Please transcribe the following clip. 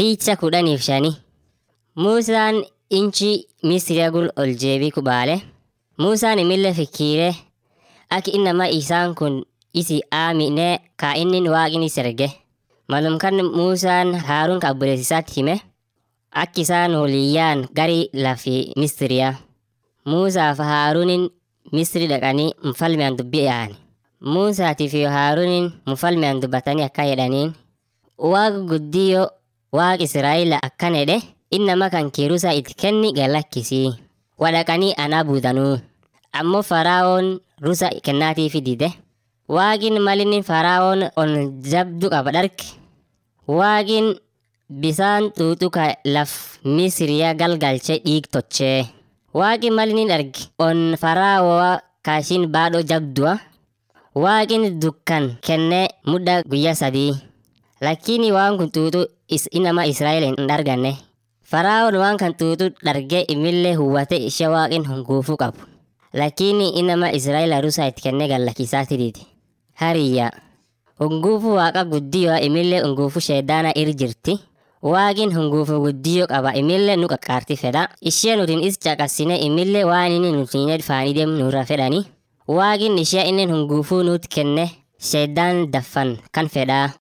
Picha kudhaniif shani. Muusaan inchi Misiriyaa gul ol jeebii kubaale. Muusaan imillee fikkiire akka innama isaan kun isi aamine ka inni waaqni serge. Malum kan Muusaan Haaruun ka obboleessisaatti hime akka isaan waliyyaan gari lafi Misiriyaa. Muusaa fi Haaruunin Misiri dhaqanii mfalmean dubbii yaa'ani. Muusaatii fi Haaruunin mfalmean dubbatanii akka jedhaniin waaqa guddiyoo waaqa Israa'eel akkan jedhe innama kan kiirusa itti kenni galakkisii. Wadhaqanii anaa buutanuu. Ammoo Faraa'oon rusa kennaatiifi dide. Waaqin malinni Faraa'oon on jabdu qaba dharke. Waaqin bisaan xuuxuka laf Misiriyaa galgalchee dhiig tochee. Waaqin malinni dharge on Faraa'oo kaashin baadhoo jabdua. Waaqin dukkan kennee mudda guyyaa sadii. Lakini waan kun xuuxu is inama Israa'eel hin dharganne. Faraa'oon waan kan xuuxu dhargee imillee huwwate ishee waaqin hunguufuu qabu. Lakini inama Israa'eel rusa itti kennee gallakkisaati dide. Hariyya. Hunguufuu waaqa guddiyoo imillee hunguufuu sheedaana ir jirti. Waaqin hunguufuu guddiyoo qaba imillee nu qaqqaarti fedha. Ishee nutiin is caqasine imillee waan inni nutiin faanii deemu nurra fedhani. Waaqin ishee inni hunguufuu nuti kenne sheedaan daffan kan fedhaa.